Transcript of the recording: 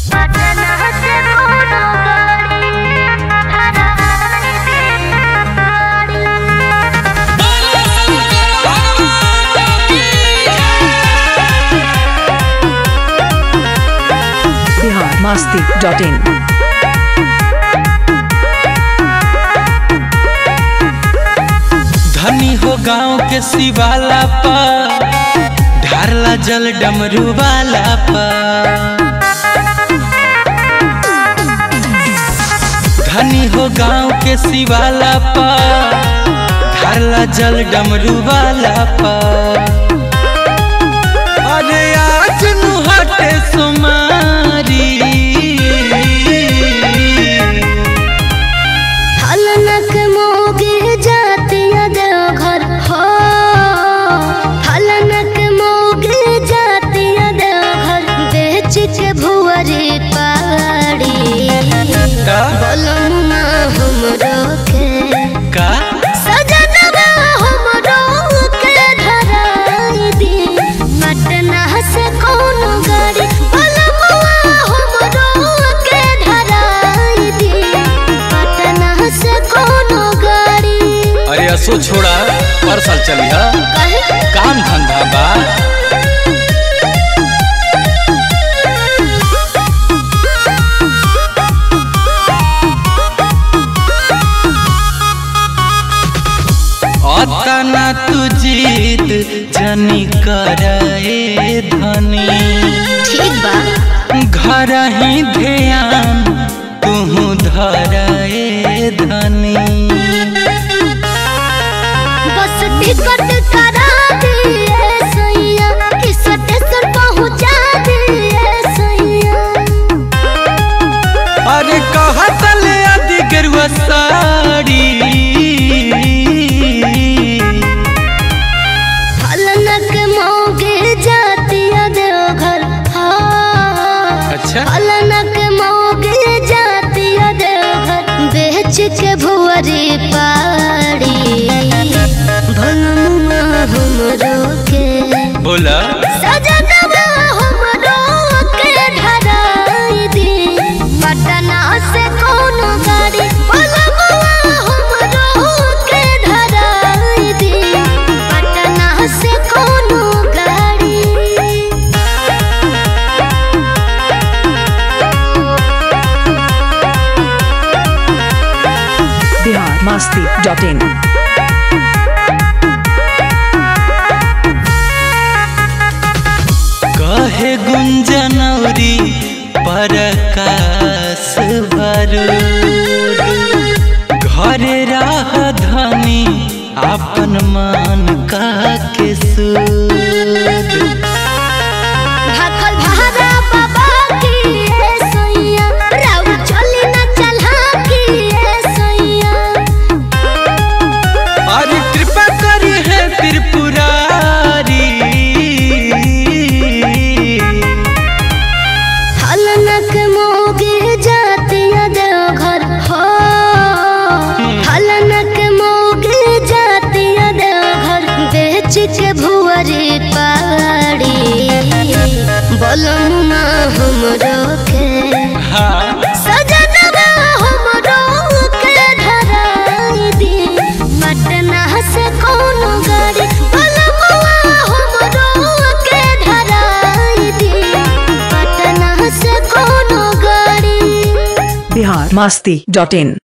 Bihar Masti dot in धनी हो गांव के शिवाला पर ढारला जल डमरू वाला पर धनी हो गांव के शिवाला पर ढारला जल डमरू वाला पर अरे आज नु हटे सुमारी फलनक मोगे जातिया देवघर हो फलनक मोगे जातिया देवघर बेच के भुअरी पाड़ी का बोलमुना हमरो के का सजनवा हमरो के धराई दी पटना से कोनो गाड़ी बोलमुआ हमरो के धराई दी पटना से कोनो गाड़ी अरे असो छोड़ा पर साल चली हा कहे काम धंधा बा अतना तू जीत जनी करे धनी ठीक बा घर ही ध्यान तू धरे धनी बस टिकट करा दिए सैया कि स्टेशन पहुंचा दिए सैया अरे कहत ले आदि गेरुआ साड़ी फलनक मोगे जातिया देवघर हाँ अच्छा फलनक मोगे जातिया देवघर बेच के भुअरी पाड़ी भलमुआ हमरो के बोला सजनवा हमरो के धराई दी पटना से कोनो गाड़ी भलमुआ हमरो के धराई दी पटना से कोनो गाड़ी बिहार मस्ती डॉट इन कहे गुंजनौरी परकाश भरूर घरे राह धनी अपन मान का के सूद भाखल भारा बाबा की ए सैया राउ चली न चला की ए सैया और कृपा करी है त्रिपुरारी फलनक मोगे जातिया देवघर हो फलनक मोगे जातिया देवघर बेच के भुअरी पाड़ी बोलमुआ हमरो के हाँ सजनवा हमरो के धराई दी पटना से कोनो गाड़ी बोलमुआ हमरो के धराई दी पटना से कोनो गाड़ी बिहार मस्ती डॉट इन